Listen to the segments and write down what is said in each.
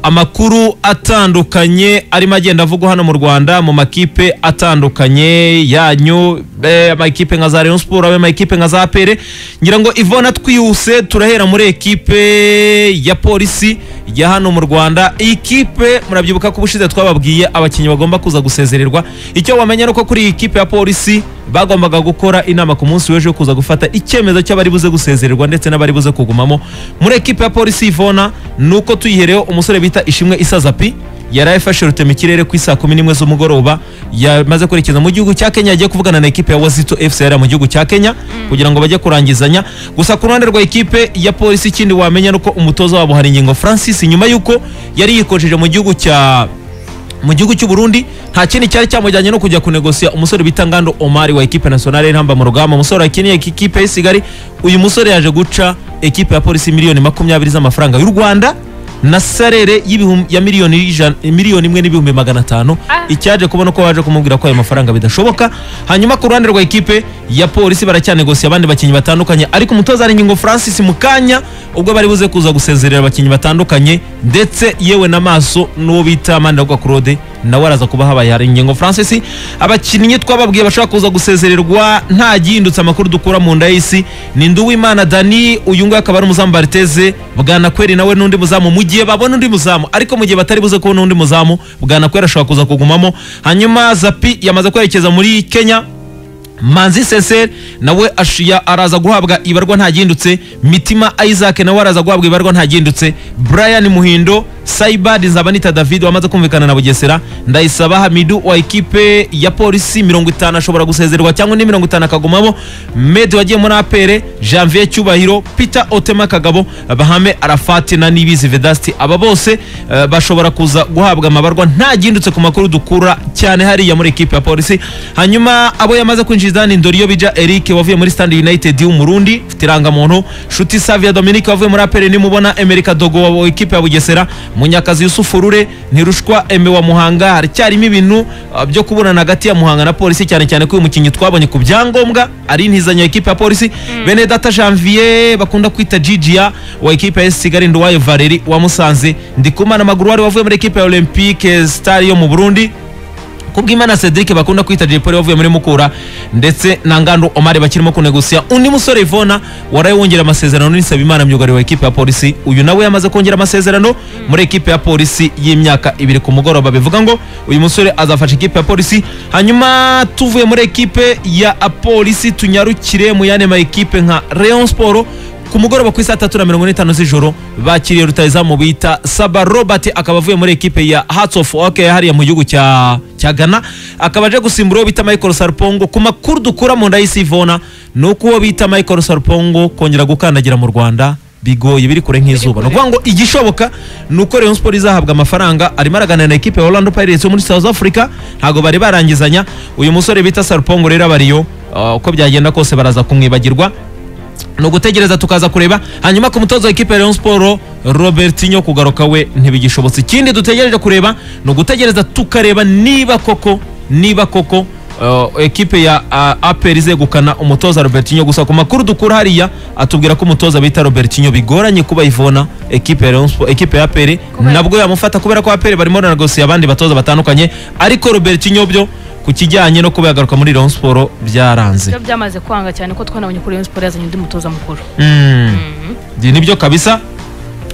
amakuru atandukanye arimo agenda avugwa hano mu rwanda mu makipe atandukanye yanyu be amakipe nka za Rayon Sport abe amakipe nka za pere ngira ngo ivona twihuse turahera muri ekipe ya polisi ya hano mu rwanda iyi kipe murabyibuka ko ubushize twababwiye abakinnyi bagomba kuza gusezererwa icyo wamenya ni uko kuri iyi kipe ya polisi bagombaga gukora inama ku munsi w'ejo yo kuza gufata icyemezo cy'abari buze gusezererwa ndetse n'abari buze kugumamo muri ekipe ya polisi ivona ni uko tuyihereho umusore bita ishimwe isazapi yari afashe rutema ikirere ku isaa kumi n'imwe z'umugoroba yamaze kwerekeza mu gihugu cya kenya yagiye kuvugana na ekipe ya wazito fc yari mu gihugu cya kenya kugira ngo bajye kurangizanya gusa ku ruhande rwa ekipe ya polisi ikindi wamenya ni uko umutoza wabo hari ingingo francis nyuma y'uko yari yikojeje mu gihugu cya mu gihugu cy'u Burundi nta kindi cyari cyamujyanye no kujya kunegosia umusore bita Ngando Omari wa ekipe nationale y'intamba mu rugamba umusore wakiniye ekipe y'Isigari uyu musore yaje guca ekipe ya polisi miliyoni makumyabiri z'amafaranga y'u Rwanda na sarere y'ibihum- ya miliyoni ijana- miliyoni imwe n'ibihumbi magana atanu icyaje kubona ko waje kumubwira ko ayo mafaranga bidashoboka hanyuma ku ruhande rwa ekipe ya polisi baracyanegosia abandi bakinnyi batandukanye ariko umutoza ari ngingo francis mukanya ubwo bari buze kuza gusezerera abakinnyi batandukanye ndetse yewe n'amaso n'uwo bita maniragwa claude nawe araza kuba habaye hari ingingo francis abakinnyi twababwiye bashobora kuza gusezererwa nta gihindutse amakuru dukura mu nda y'isi ni nduwimana dani uyu nguyu akaba ari umuzamu bariteze bwanakweri nawe n'undi muzamu mu gihe babona undi muzamu ariko mu gihe batari buze kubona undi muzamu bwanakweri ashobora kuza kugumamo hanyuma zapi yamaze kwerekeza muri kenya manzi seseri nawe ashiya araza guhabwa ibarwa ntagindutse mitima isaac nawe araza guhabwa ibarwa ntagindutse brian muhindo saibadi nzabanita david wamaze kumvikana na bugesera ndayisaba hamidu wa ekipe ya polisi mirongo itanu ashobora gusezererwa cyangwa ni mirongo itanu akagumamo medi wagiye muri apere janvier cyubahiro peter otema kagabo bahame arafati na nibizi vedasti aba bose eh, bashobora kuza guhabwa amabarwa ntagindutse ku makuru dukura cyane hariya muri ekipe ya polisi hanyuma abo yamaze kwinjiza ni ndoriyo bija eric wavuye muri stand united y'umurundi ufite irangamuntu nshuti savia dominique wavuye muri apere nimubona emerika dogo wa ekipe ya bugesera munyakazi yusufu rure ntirushwa eme wa muhanga haracyarimo ibintu uh, byo kuburana hagati ya muhanga na polisi cyane cyane ko uyu mukinnyi twabonye ku byangombwa ari intizanyo ekipe ya polisi bene data janvier bakunda kwita gigia wa ekipe ya kigali nduwayo valeri wa musanze ndikumana amaguru wari wavuye muri ekipe ya olympique star yo mu burundi kubwimana cedric bakunda kwita jepoli wavuye muri mukura ndetse na ngando omar bakirimo kunegusia undi musore ivona waraye wongera amasezerano n'isabimana myugariro wa ekipe ya polisi uyu nawe yamaze kongera amasezerano muri ekipe ya polisi y'imyaka ibiri ku mugoroba bivuga ngo uyu musore azafasha ekipe ya polisi hanyuma tuvuye muri ekipe ya polisi tunyarukire mu yandi ma ekipe nka rayon sport ku mugoroba ku isaa tatu na mirongo n'itanu z'ijoro bakiriye rutahizamu bita saba robert akaba avuye muri ekipe ya hearts of oak hariya mu gihugu cya cya ghana akaba aje gusimbura uwo bita michael sarpongo ku makuru dukura mu nda y'isi ivona ni uko uwo bita michael sarpongo kongera gukandagira mu rwanda bigoye biri kure nk'izuba ni ukuvuga ngo igishoboka ni uko Rayon Sport izahabwa amafaranga arimo araganira na ekipe ya Orlando Pirates yo muri South Africa ntabwo bari barangizanya uyu musore bita Sarpongo rero abariyo uh, uko byagenda kose baraza kumwibagirwa ni ugutegereza tukaza kureba hanyuma ku mutoza w'ikipe ya Rayon Sport Robertinho kugaruka we ntibigishobotse ikindi dutegereje kureba ni ugutegereza tukareba niba koko niba koko uh, ekipe ya uh, APR izegukana umutoza Robertinho gusa ku makuru dukura hariya atubwira ko umutoza bita Robertinho bigoranye kuba ivona ekipe ya Rayon Sport ekipe ya APR nabwo yamufata kubera ko APR barimo baranagosiye abandi batoza batandukanye ariko Robertinho byo ku kijyanye no kuba yagaruka muri Rayon Sport byaranze byo byamaze kwanga cyane ko twanabonye kuri Rayon Sport yazanye undi mutoza mukuru Ndi- nibyo kabisa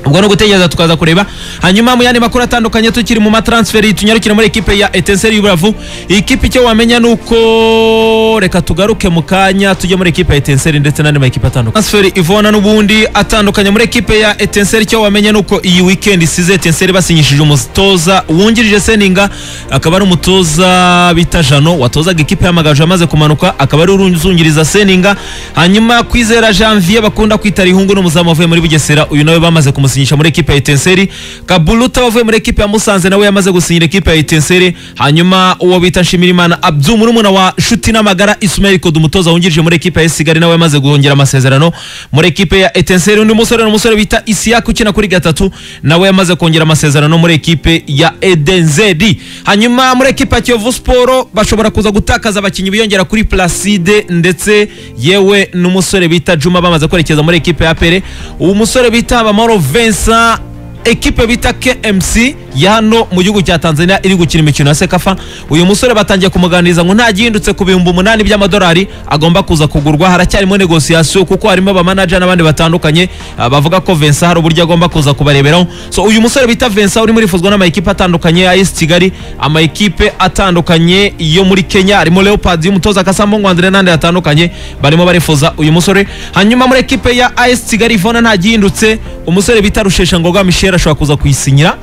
ubwo ni ugutegereza tukaza kureba hanyuma mu yandi makuru atandukanye tukiri mu matransferi tunyarukire muri ekipe ya etenseri y'uburavu ikipe icyo wamenya ni uko reka tugaruke mu kanya tujye muri ekipe ya etenseri ndetse n'andi makipe atandukanye transferi ivona n'ubundi atandukanye muri ekipe ya etenseri icyo wamenya ni uko iyi weekend isize etenseri basinyishije umutoza wungirije seninga akaba ari umutoza bita jano watozaga ikipe y'amagaju yamaze kumanuka akaba ari uzungiriza seninga hanyuma kwizera janvier bakunda kwita rihungu n'umuzamu wavuye muri bugesera uyu nawe bamaze kumusinyisha muri ekipe ya etenseri kabuluta wavuye muri ekipe ya musanze nawe yamaze gusinyira ekipe ya etenseri hanyuma uwo bita nshimirimana abdu murumuna wa nshuti n'amagara ismael kodo umutoza wungirije muri ekipe ya esigari nawe yamaze guhongera amasezerano muri ekipe ya etenseri undi musore ni umusore bita isiyaka ukina kuri gatatu nawe yamaze kongera amasezerano muri ekipe ya edenzeri hanyuma muri ekipe ya kiyovu siporo bashobora kuza gutakaza abakinnyi biyongera kuri placide ndetse yewe n'umusore bita juma bamaze kwerekeza muri ekipe ya pere uwo musore bita bamaro vincent ekipe bita KMC ya hano mu gihugu cya Tanzania iri gukina imikino ya Sekafa uyu musore batangiye kumuganiriza ngo nta gihindutse ku bihumbi umunani by'amadolari agomba kuza kugurwa haracyarimo negosiyasiyo kuko harimo abamanaja n'abandi batandukanye ah, bavuga ko Vincent hari uburyo agomba kuza kubareberaho so uyu musore bita Vincent urimo urifuzwa n'amakipe atandukanye ya AS Kigali amakipe atandukanye yo muri Kenya harimo Leopards y'umutoza Kasamo Ngwandire n'andi atandukanye barimo barifuza uyu musore hanyuma muri ekipe ya AS Kigali Ivona nta gihindutse umusore bita Rusheshangoga Michel ashobora kuza kuyisinyira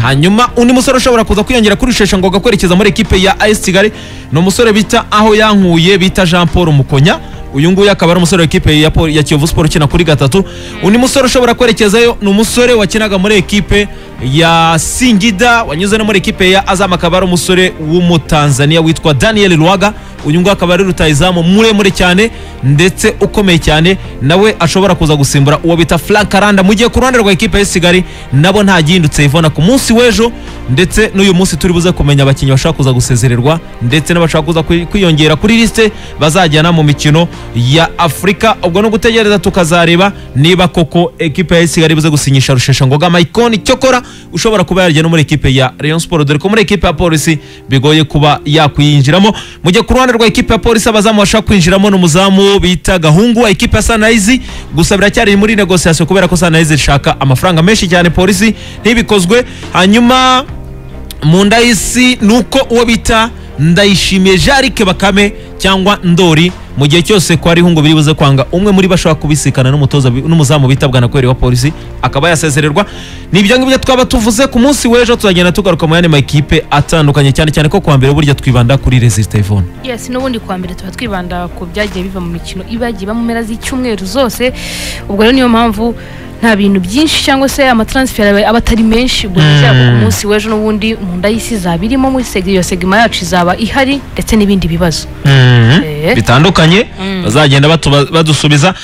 hanyuma undi musore ushobora kuza kwiyongera kuri Rusheshangoga kwerekeza muri ekipe ya AS Kigali ni umusore bita aho yankuye bita Jean Paul Mukonya uyu nguyu akaba ari umusore w'ikipe ya, Paul- ya Kiyovu Sport ukina kuri gatatu undi musore ushobora kwerekezayo ni umusore wakinaga muri ekipe ya Singida wanyuze no muri ekipe ya Azam akaba ari umusore w'umutanzania witwa Daniel Lwaga uyu nguyu akaba ari rutayizamu muremure cyane ndetse ukomeye cyane nawe ashobora kuza gusimbura uwo bita Frank Aranda mu gihe ku ruhande rwa ekipe ya Kigali nabo nta gihindutse Ivona ku munsi w'ejo ndetse n'uyu munsi turi buze kumenya abakinnyi bashaka kuza gusezererwa ndetse n'abashaka kuza kwi- kwiyongera kuri lisite bazajyana mu mikino ya Afurika ubwo no gutegereza tukazareba niba koko ekipe ya Kigali ibuze gusinyisha Rusheshangoga Maikoni cyokora ushobora kuba yarya no muri ekipe ya Rayon Sport dore ko muri ekipe ya Polisi bigoye kuba yakwinjiramo mu gihe ku ruhande rwa ekipe ya Polisi abazamu bashaka kwinjiramo ni umuzamu bita Gahungu ekipe ya Sunrise gusa biracyari muri negociation kubera ko Sunrise ishaka amafaranga menshi cyane Polisi ntibikozwe hanyuma mu nda y'isi ni uko uwo bita ndayishimiye jarike bakame cyangwa ndori mu gihe cyose ko hariho ngo biri buze kwanga umwe muri bo ashobora kubisikana n'umutoza bi- n'umuzamu bitabwa na kweri wa polisi akaba yasezererwa ni ibyo ngibyo twaba tuvuze ku munsi w'ejo tuzagenda tugaruka mu yandi makipe atandukanye cyane cyane ko kuwa mbere burya twibanda kuri resisita ivone yes n'ubundi kwa mbere tuba twibanda ku byagiye biva mu mikino iba yagiye iba mu mpera z'icyumweru zose ubwo rero niyo mpamvu nta bintu byinshi cyangwa se amataransiferi aba- aba atari menshi ubwo Mm. bizaba ku munsi w'ejo n'ubundi mu nda y'isi izaba irimo muri segi iyo segima yacu izaba ihari ndetse n'ibindi bibazo Eh. bitandukanye Mm. bazagenda batuba- badusubiza